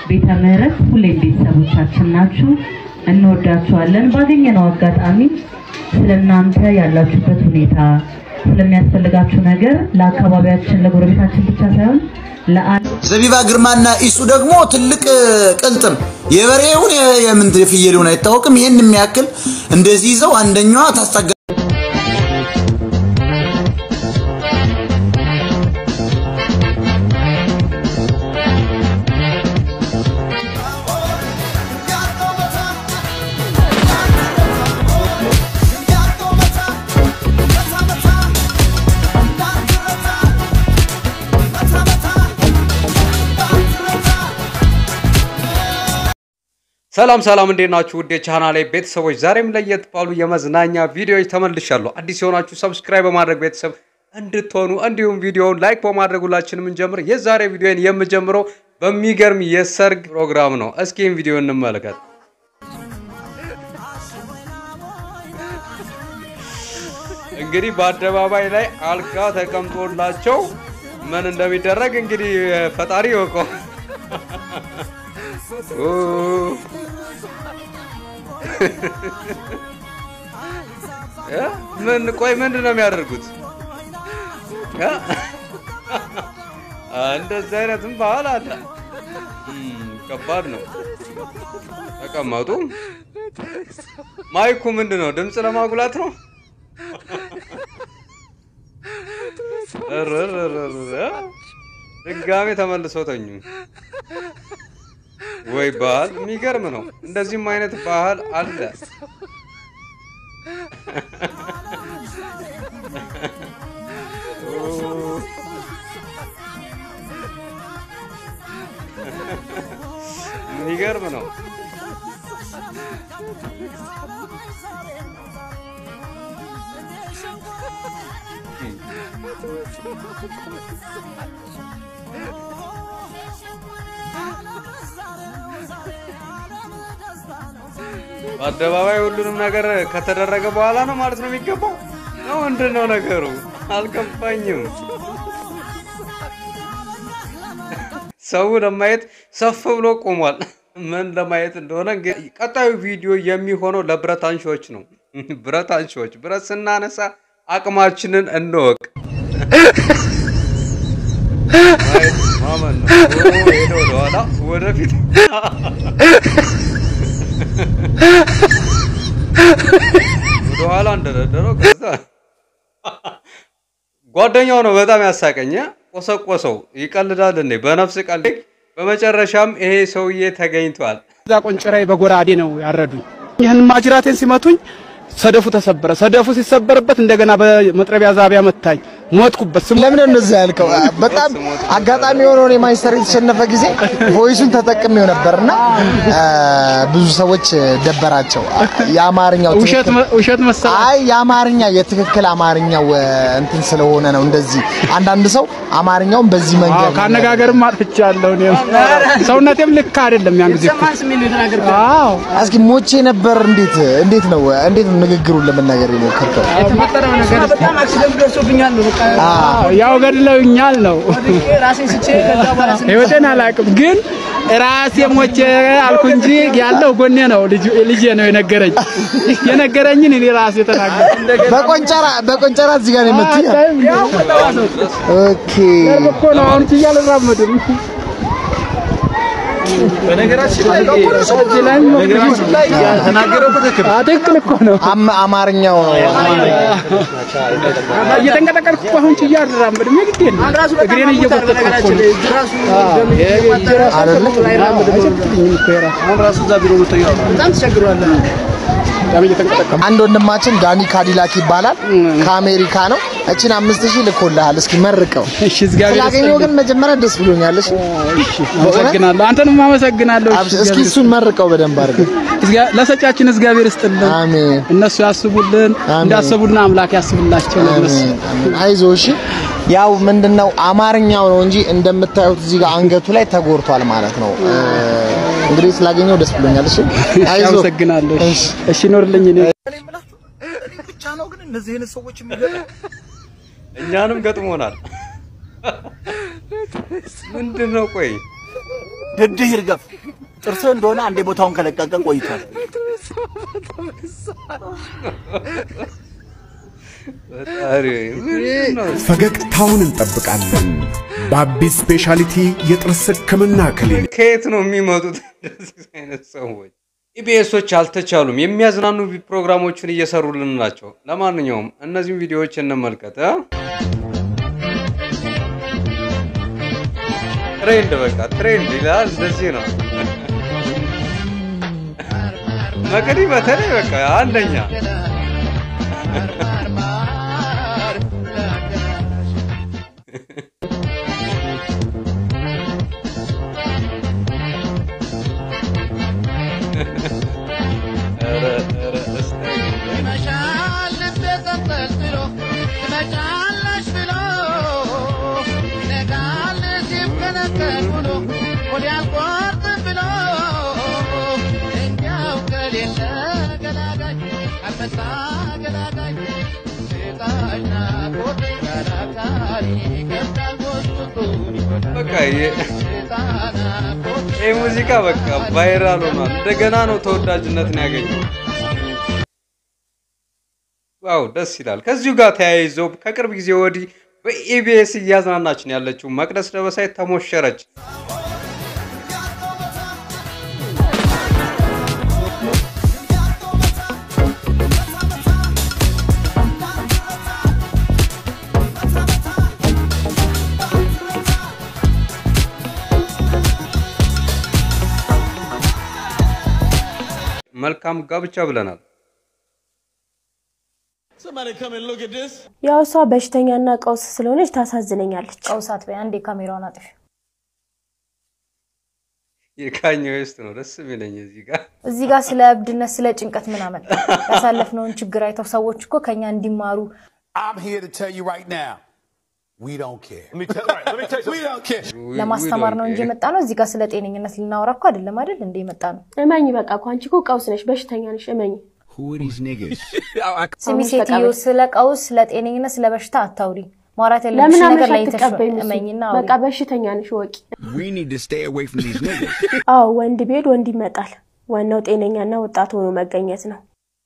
ቤተ ምህረት ሁሌም ቤተሰቦቻችን ናችሁ፣ እንወዳችኋለን። ባገኘነው አጋጣሚ ስለ እናንተ ያላችሁበት ሁኔታ ስለሚያስፈልጋችሁ ነገር ለአካባቢያችን ለጎረቤታችን ብቻ ሳይሆን ለዓለም ዘቢባ ግርማና ኢሱ ደግሞ ትልቅ ቅልጥም የበሬውን የምን የፍየሉን አይታወቅም። ይህን የሚያክል እንደዚህ ይዘው አንደኛዋ ታስታጋ ሰላም ሰላም፣ እንዴት ናችሁ? ውድ የቻናሌ ቤተሰቦች፣ ዛሬም ለየት ባሉ የመዝናኛ ቪዲዮዎች ተመልሻለሁ። አዲስ የሆናችሁ ሰብስክራይብ በማድረግ ቤተሰብ እንድትሆኑ እንዲሁም ቪዲዮውን ላይክ በማድረግ ሁላችንም እንጀምር። የዛሬ ቪዲዮን የምጀምረው በሚገርም የሰርግ ፕሮግራም ነው። እስኪ ይህን ቪዲዮ እንመልከት። እንግዲህ በአደባባይ ላይ አልጋ ተቀምጦላቸው ምን እንደሚደረግ እንግዲህ ፈጣሪ ይወቀው። ምን ቆይ ምንድን ነው የሚያደርጉት? እንደዚህ አይነትም ባህል አለ። ከባድ ነው። ተቀመጡ። ማይኩ ምንድን ነው? ድምፅ ለማጉላት ነው። ድጋሜ ተመልሰው ተኙ። ወይ ባህል የሚገርም ነው። እንደዚህም አይነት ባህል አለ። የሚገርም ነው። በአደባባይ ሁሉንም ነገር ከተደረገ በኋላ ነው ማለት ነው የሚገባው ነው። ምንድን ነው ነገሩ? አልገባኝም። ሰው ለማየት ሰፍ ብሎ ቆሟል። ምን ለማየት እንደሆነ እንግዲህ ቀጣዩ ቪዲዮ የሚሆነው ለብረት አንሺዎች ነው። ብረት አንሺዎች፣ ብረት ስናነሳ አቅማችንን እንወቅ። ማመን ነው። ሄደ ወደኋላ ወደፊት ወደኋላ እንደረደረው ከዛ ጓደኛው ነው በጣም ያሳቀኝ። ቆሰቆሰው። ይቀልዳል እንዴ? በነፍስ ቀልድ። በመጨረሻም ይሄ ሰውዬ ተገኝቷል። እዛ ቆንጭራይ በጎራዴ ነው ያረዱኝ። ይህን ማጅራቴን ሲመቱኝ ሰደፉ ተሰበረ። ሰደፉ ሲሰበርበት እንደገና በመጥረቢያ ዛቢያ መታኝ። ሞትኩበት። ስሙ ለምን እንደዛ ያልከው? በጣም አጋጣሚ የሆነው እኔ ማንቸስተር የተሸነፈ ጊዜ ቮይሱን ተጠቅሜው ነበርና ብዙ ሰዎች ደበራቸው። የአማርኛው ውሸት ትክክል- መ- ውሸት መሰለህ። አይ የአማርኛ የትክክል አማርኛው እንትን ስለሆነ ነው እንደዚህ። አንዳንድ ሰው አማርኛውን በዚህ አዎ መንገድ ካነጋገርም አጥፍቻለሁ። እኔም ሰውነቴም ልክ አይደለም ያን ጊዜ እኮ። አዎ እስኪ ሞቼ ነበር። እንዴት እንዴት ነው እንዴት ነው ንግግሩን ለመናገር የሞከርከው? አዎ፣ ያው ገድለውኛል ነው ህይወቴን አላውቅም፣ ግን ራሴ ሞቼ አልኩ እንጂ ያለው ጎኔ ነው። ልጁ- ልጄ ነው የነገረኝ የነገረኝን እኔ ራሴ ተናገርኩ። በቆንጨራ በቆንጨራ እዚህ ጋር ነው የመቱኝ። ኦኬ እኮ ነው አሁን ችዬ አልራመድም። ትክክል እኮ ነው። አም- አማርኛው ነው እየተንቀጠቀጥኩ እኮ አሁን ችዬ አልራመድም። የግዴን ነው። እግሬን እየጎተትኩ እኮ ነው። አይደለ? አይቸግረኝም እኮ የራሱ በጣም እየተንቀጠቀጥኩ አንድ ወንድማችን ዳኒ ካዲላክ ይባላል። ከአሜሪካ ነው። እችን አምስት ሺህ ልኮልሃል። እስኪ መርቀው። እሺ፣ እግዚአብሔር ስላገኘው ግን መጀመሪያ ደስ ብሎኛል። እሺ አመሰግናለሁ። አንተንም አመሰግናለሁ። እሺ፣ አብሽ- እስኪ እሱን መርቀው በደንብ አድርገህ። እግዚአ- ለሰጫችን እግዚአብሔር ይስጥልን። አሜን እነሱ ያስቡልን፣ አሜን። እንዳሰቡልን አምላክ ያስብላቸው። ለነሱ አሜን አሜን። አይዞህ እሺ። ያው ምንድነው አማርኛው ነው እንጂ እንደምታዩት እዚህ ጋር አንገቱ ላይ ተጎርቷል ማለት ነው። እ፣ እንግዲህ ስላገኘው ደስ ብሎኛል። እሺ አይዞህ። አመሰግናለሁ። እሺ፣ እሺ። እሺ ኖርልኝ። እኔ ብቻ ነው ግን እነዚህ አይነት ሰዎች የሚገጥሙ እኛንም ገጥሞናል። ምንድን ነው ቆይ ድድህ ይርገፍ። ጥርስህ እንደሆነ አንዴ ቦታውን ከለቀቀ ቆይቷል። ፈጣሪ ምንድን ነው? ፈገግታውን እንጠብቃለን። ባቢ ስፔሻሊቲ የጥርስ ሕክምና ክሊኒክ ከየት ነው የሚመጡት እንደዚህ አይነት ሰዎች? ኢቢኤሶች አልተቻሉም። የሚያዝናኑ ፕሮግራሞችን እየሰሩልን ናቸው። ለማንኛውም እነዚህም ቪዲዮዎች እንመልከት። እ? ትሬንድ በቃ ትሬንድ ይላል። እንደዚህ ነው መቅዲ በተለይ በቃ አንደኛ ኧረ ኧረ እስታይ ይመሻል ልቤ ተንጠልጥሎ ትመጫለሽ ብሎ ይነጋል ሲብከነከን ውሎ ሆዴ አልቆርጥም ብሎ እኛው ከሌለ ገላጋይ አልመጣ ገላጋይ ሴጣሽ ናፍቆት ያላቃሪ ይከብዳል ጎስቁጡን ይጎዳል በቃ የ- ሴጣን ናፍቆት ይህ ሙዚቃ በቃ ቫይራል ሆኗል። እንደገና ነው ተወዳጅነትን ያገኘው። ዋው ደስ ይላል። ከዚሁ ጋር ተያይዞ ከቅርብ ጊዜ ወዲህ በኢቢኤስ እያዝናናችን ያለችው መቅደስ ደበሳይ ተሞሸረች። መልካም ጋብቻ ብለናል። ያው እሷ በሽተኛና ቀውስ ስለሆነች ታሳዝነኛለች። ቀውሳት በይ አንዴ ካሜራውን አጥፊ። የካኘ ዌስት ነው ደስ የሚለኝ እዚህ ጋር እዚህ ጋር ስለ እብድነት ስለ ጭንቀት ምን አመጣ? ያሳለፍነውን ችግር አይተው ሰዎች እኮ ከኛ እንዲማሩ I'm here to tell you right now, we don't care. we don't care. ለማስተማር ነው እንጂ የመጣ ነው። እዚህ ጋር ስለ ጤነኝነት ልናወራ እኮ አይደለም አይደል እንደ የመጣ ነው። እመኝ በቃ እኮ አንቺ እኮ ቀውስ ነሽ፣ በሽተኛ ነሽ። እመኝ Who are these niggas? ስሚ አሁን በቃ ሴትዮ፣ በ- ስለ ቀውስ፣ ስለ ጤነኝነት፣ ስለ በሽታ አታውሪ። ማውራት ለምን ያለብሽ ነገር አመሽ ላይ አትቀበይም? እሱ? እመኝና በቃ በሽተኛ ነሽ ወቂ። we need to stay away from these niggas. አዎ ወንድ ቢሄድ ወንድ ይመጣል። ዋናው ጤነኛና ወጣት ሆኖ መገኘት ነው።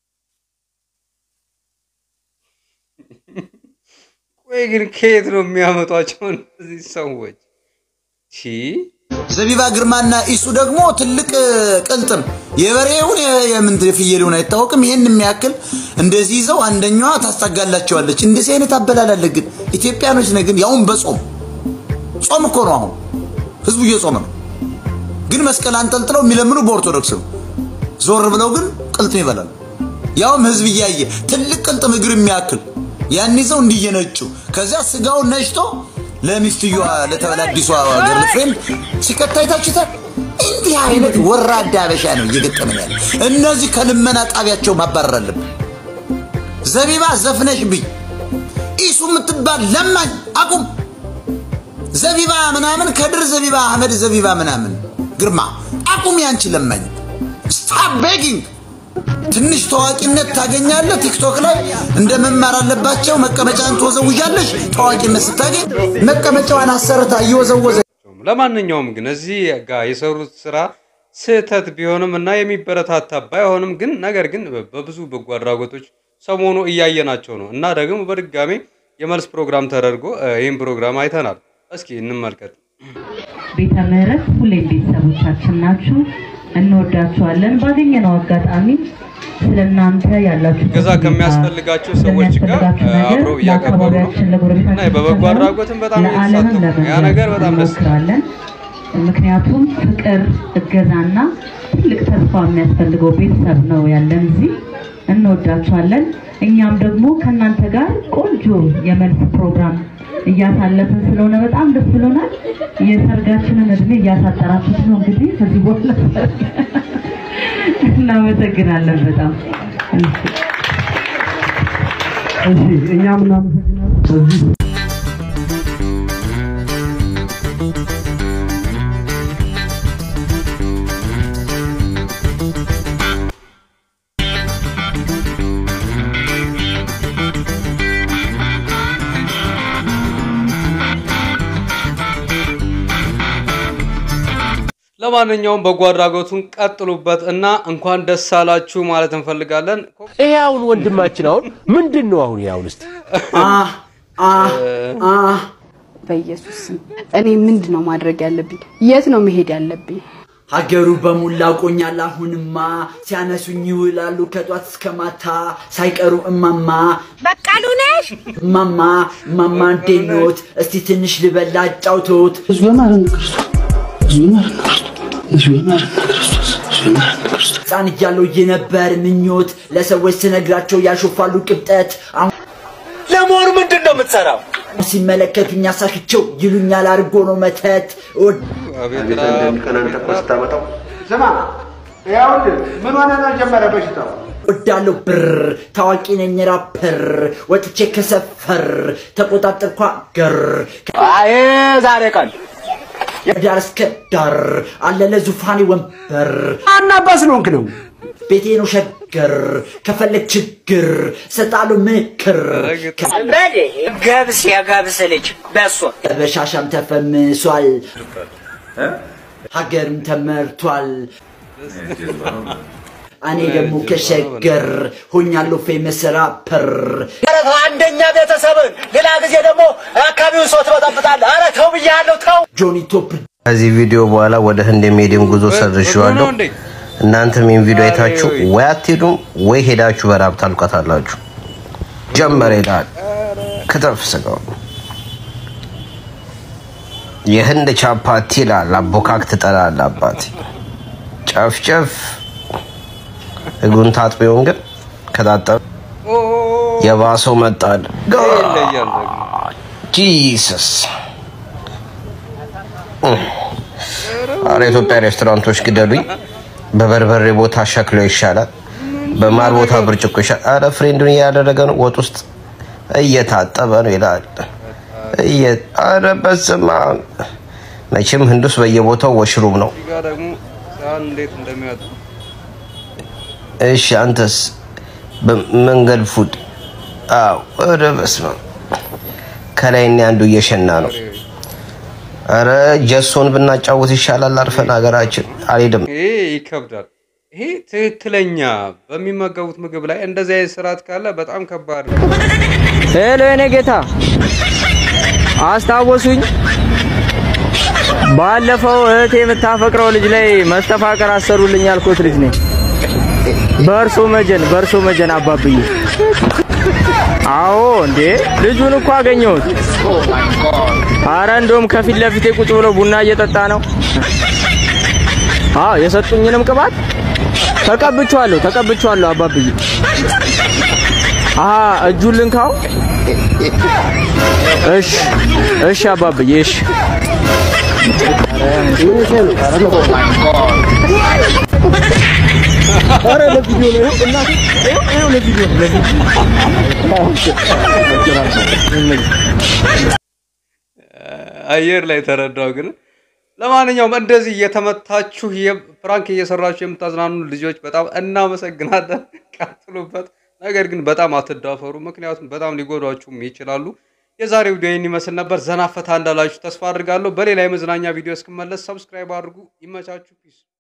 ቆይ ግን ከየት ነው የሚያመጧቸው እነዚህ ሰዎች? ሺ ዘቢባ ግርማና ኢሱ ደግሞ ትልቅ ቅልጥም የበሬውን የምንት የፍየሉን አይታወቅም። ይህን የሚያክል እንደዚህ ይዘው አንደኛዋ ታስጠጋላቸዋለች። እንደዚህ አይነት አበላላለ ግን ኢትዮጵያኖች ነን። ግን ያውን በጾም ጾም እኮ ነው። አሁን ህዝቡ እየጾመ ነው። ግን መስቀል አንጠልጥለው የሚለምኑ በኦርቶዶክስ ነው። ዞር ብለው ግን ቅልጥም ይበላሉ። ያውም ህዝብ እያየ ትልቅ ቅልጥም እግር የሚያክል ያን ይዘው እንዲየነጩ ከዚያ ስጋውን ነጭቶ ለሚስትየዋ ለተበላ አዲሷ ገርል ፍሬንድ ሲከታ አይታችሁታል። እንዲህ አይነት ወራዳ አበሻ ነው እየገጠመን ያለ። እነዚህ ከልመና ጣቢያቸው ማባረር አለብን። ዘቢባ ዘፍነሽ ብኝ ኢሱ የምትባል ለማኝ አቁም። ዘቢባ ምናምን ከድር ዘቢባ አህመድ ዘቢባ ምናምን ግርማ አቁም። ያንቺ ለማኝ ስታፕ ቤጊንግ ትንሽ ታዋቂነት ታገኛለህ። ቲክቶክ ላይ እንደ መማር አለባቸው። መቀመጫን ትወዘውዣለሽ። ታዋቂነት ስታገኝ መቀመጫዋን አሰርታ እየወዘወዘ ለማንኛውም ግን እዚህ ጋር የሰሩት ስራ ስህተት ቢሆንም እና የሚበረታታ ባይሆንም ግን ነገር ግን በብዙ በጎ አድራጎቶች ሰሞኑ እያየናቸው ነው እና ደግሞ በድጋሚ የመልስ ፕሮግራም ተደርጎ እ፣ ይህን ፕሮግራም አይተናል። እስኪ እንመልከት። ቤተ ምህረት ሁሌም ቤተሰቦቻችን ናችሁ፣ እንወዳችኋለን። ባገኘነው አጋጣሚ ስለ እናንተ ያላችሁ ገዛ ከሚያስፈልጋቸው ሰዎች ጋር ስለሚያስፈልጋችሁ እ፣ ነገር አብረው እያከበሩ ነው ለአካባቢያችን እና ለጎረቤታችን በበጎ ሳይሆን አድራጎትም በጣም ለዓለምም እየተሳተፉ ነው። ያ ለመንገር ነገር በጣም ደስ ይላል። እንሞክራለን። ምክንያቱም ፍቅር፣ እገዛና ትልቅ ተስፋ የሚያስፈልገው ቤተሰብ ነው ያለን እዚህ። እንወዳችኋለን። እኛም ደግሞ ከእናንተ ጋር ቆንጆ የመልስ ፕሮግራም እያሳለፍን ስለሆነ በጣም ደስ ብሎናል። የሰርጋችንን እድሜ እያሳጠራችሁት ነው እንግዲህ ከዚህ በኋላ ሰርግ እናመሰግናለን በጣም እሺ እኛም እናመሰግናለን። በዚህ ለማንኛውም በጎ አድራጎቱን ቀጥሉበት እና እንኳን ደስ አላችሁ ማለት እንፈልጋለን። ይሄ አሁን ወንድማችን አሁን ምንድን ነው አሁን ያሁን እስቲ በኢየሱስ ስም እኔ ምንድን ነው ማድረግ ያለብኝ? የት ነው መሄድ ያለብኝ? ሀገሩ በሙላ ቆኛል። አሁንማ ሲያነሱኝ ይውላሉ ከጧት እስከ ማታ ሳይቀሩ እማማ በቃሉ ነሽ እማማ እማማ እንዴት ኖት? እስቲ ትንሽ ልበላ አጫውቶት ሕፃን እያለሁ የነበር ምኞት ለሰዎች ስነግራቸው ያሾፋሉ ቅብጠት። አሁን ለመሆኑ ምንድን ነው የምትሰራው? ሲመለከቱኝ አሳክቸው ይሉኛል አድርጎ ነው መተት ስማ ይኸውልህ ምን ሆነ ነው ጀመረ በሽታው ወዳለው ብር ታዋቂ ነኝ ራፐር ወጥቼ ከሰፈር ተቆጣጠርኳ ገር አይ ዛሬ ቀን ዳር እስከ ዳር አለ ለዙፋኔ ወንበር አናባስ ነው ነው ቤቴ ነው ሸገር ከፈለግ ችግር ሰጣለሁ ምክር በል ገብስ የገብስ ልጅ በሶ በሻሻም ተፈምሷል ሀገርም ተመርቷል እኔ ደግሞ ከሸገር ሆኛለሁ ፌመስ ራፐር ኧረ ተው አንደኛ ቤተሰብን ሌላ ጊዜ ደግሞ አካባቢውን ሰው ትበጠብጣለህ። ኧረ ተው ብያለሁ ተው። ጆኒ ቶፕ ከዚህ ቪዲዮ በኋላ ወደ ህንድ የሚሄድን ጉዞ ሰርዤዋለሁ። እናንተም ይህን ቪዲዮ አይታችሁ ወይ አትሄዱም ወይ ሄዳችሁ በራብ ታልቋታላችሁ። ጀመረ ይላል ክትፍ ስጋው የህንድ ቻፓቲ ይላል አቦካክ ትጠላለህ አባቴ ጨፍጨፍ እግሩን ታጥቢውን ግን ከታጠበ የባሰው መጣል ጂሰስ አረ ኢትዮጵያ ሬስቶራንቶች ግደሉኝ። በበርበሬ ቦታ ሸክሎ ይሻላል፣ በማር ቦታ ብርጭቆ ይሻላል። አረ ፍሬንዱን እያደረገ ነው፣ ወጥ ውስጥ እየታጠበ ነው ይላል። እየ- አረ በስመ አብ። መቼም ህንድ ውስጥ በየቦታው ወሽሩም ነው። እዚህ ጋር ደግሞ ሳህን እንዴት እንደሚወጣ እሺ አንተስ በመንገድ ፉድ? አዎ። ኧረ በስመ አብ ከላይ እኔ አንዱ እየሸና ነው። አረ ጀሶን ብናጫወት ይሻላል። አርፈን ሀገራችን አልሄድም። ይሄ ይከብዳል። ይሄ ትክክለኛ በሚመገቡት ምግብ ላይ እንደዚህ አይነት ስርዓት ካለ በጣም ከባድ ነው። ሄሎ የኔ ጌታ አስታወሱኝ። ባለፈው እህት የምታፈቅረው ልጅ ላይ መስተፋቀር አሰሩልኝ ያልኩት ልጅ ነኝ። በእርሶ መጀን በእርሶ መጀን አባብዬ። አዎ እንዴ ልጁን እኮ አገኘሁት። አረ እንደውም ከፊት ለፊቴ ቁጭ ብሎ ቡና እየጠጣ ነው። አዎ የሰጡኝንም ቅባት ተቀብቼዋለሁ ተቀብቼዋለሁ አባብዬ። አሀ እጁን ልንካው። እሺ እሺ አባብዬ እሺ። ኧረ ለቪዲዮ ነው ይኸው እናቴ ይኸው ይኸው ለቪዲዮ ነው አየር ላይ ተረዳው። ግን ለማንኛውም እንደዚህ እየተመታችሁ ፕራንክ እየሰራችሁ የምታዝናኑ ልጆች በጣም እናመሰግናለን። ቀጥሉበት። ነገር ግን በጣም አትዳፈሩ፣ ምክንያቱም በጣም ሊጎዷችሁም ይችላሉ። የዛሬው ቪዲዮ ይህን ይመስል ነበር። ዘና ፈታ እንዳላችሁ ተስፋ አድርጋለሁ። በሌላ የመዝናኛ ቪዲዮ እስክመለስ ሰብስክራይብ አድርጉ። ይመቻችሁ። ፒስ